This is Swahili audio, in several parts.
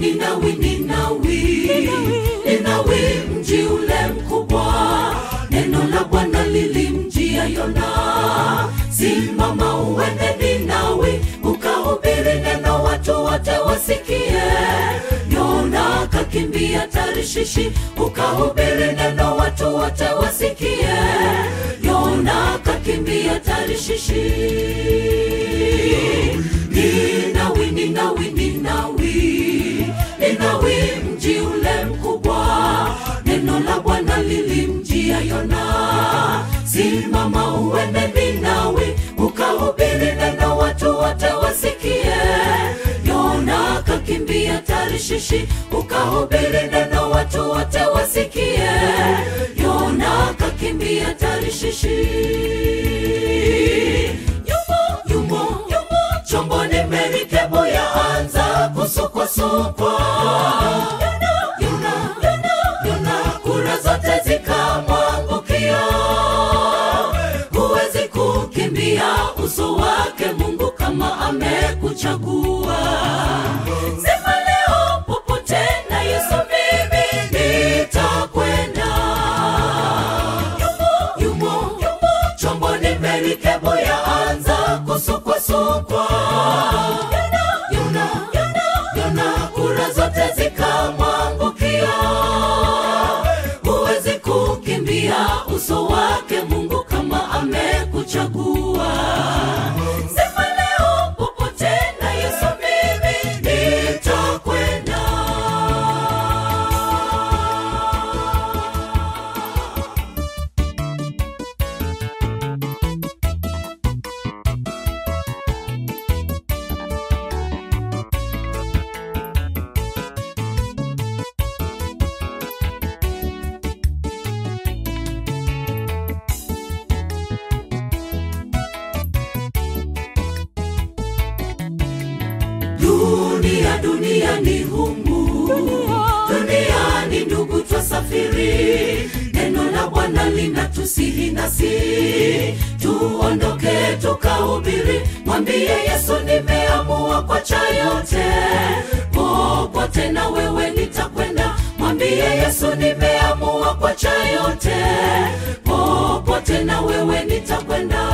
Ninawi, Ninawi, Ninawi, mji ule mkubwa, neno la Bwana lilimjia Yona, simama uende Ninawi, ukahubiri neno, watu wote wasikie. Yona akakimbia Tarishishi, ukahubiri neno, watu wote wasikie. Yona akakimbia Tarishishi. Ninawi, Ninawi, Ninawi, Ninawi, mji ule mkubwa, neno la Bwana lilimjia Yona, simama uende Ninawi, ukahubiri neno, watu wote wasikie. Yona akakimbia Tarishishi, ukahubiri neno, watu wote wasikie. Yona akakimbia Tarishishi. Yumo, yumo, yumo, chomboni merikebu yaanza kusukwasukwa. Yona, Yona, Yona, Yona, kura zote zikamwangukia. Huwezi kukimbia uso wake Mungu kama amekuchagua. Sema leo popote na Yesu mimi nitakwenda. Yumo, yumo, yumo, chomboni merikebu yaanza kusukwasukwa. Yona, Yona, Yona, Yona, kura zote zikamwangukia. Huwezi kukimbia uso wake Mungu kama amekuchagua. Sema leo popote na Yesu mimi nitakwenda. Dunia, dunia ni humu, dunia ni ndugu, twasafiri. Neno la Bwana linatusihi nasi tuondoke tukahubiri. Mwambie Yesu, nimeamua kwacha yote, popote na wewe nitakwenda. Mwambie Yesu, nimeamua kwacha yote, popote na wewe nitakwenda.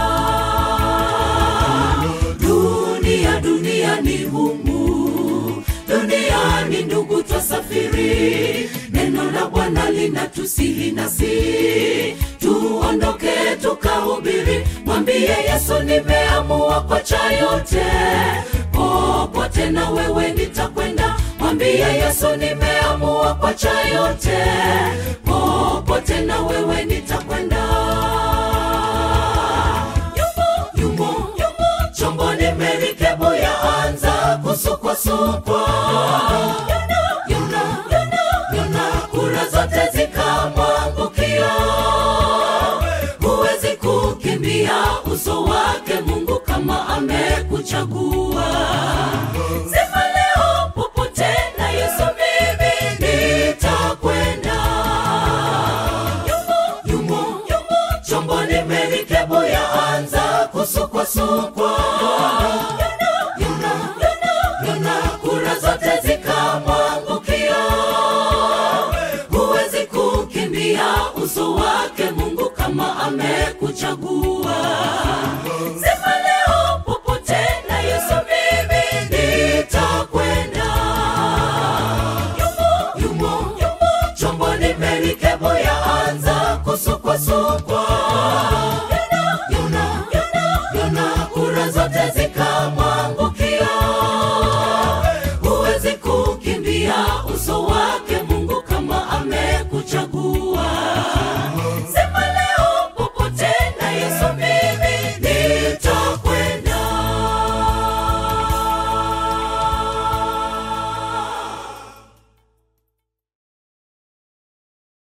Dunia, dunia ni humu, dunia ni ndugu, twasafiri. Neno la Bwana linatusihi nasi tuondoke tukahubiri. Mwambie Yesu, nimeamua kwacha yote, popote na wewe nitakwenda. Mwambie Yesu, nimeamua kwacha yote, popote na wewe nitakwenda. Yumo, yumo, yumo, chomboni merikebu yaanza kusukwasukwa. Yona, Yona, Yona, Yona, kura zote zikamwangukia. Huwezi kukimbia uso wake Mungu kama amekuchagua. Sema leo popote na Yesu mimi nitakwenda. Yumo, yumo, yumo, chomboni merikebu yaanza kusukwasukwa.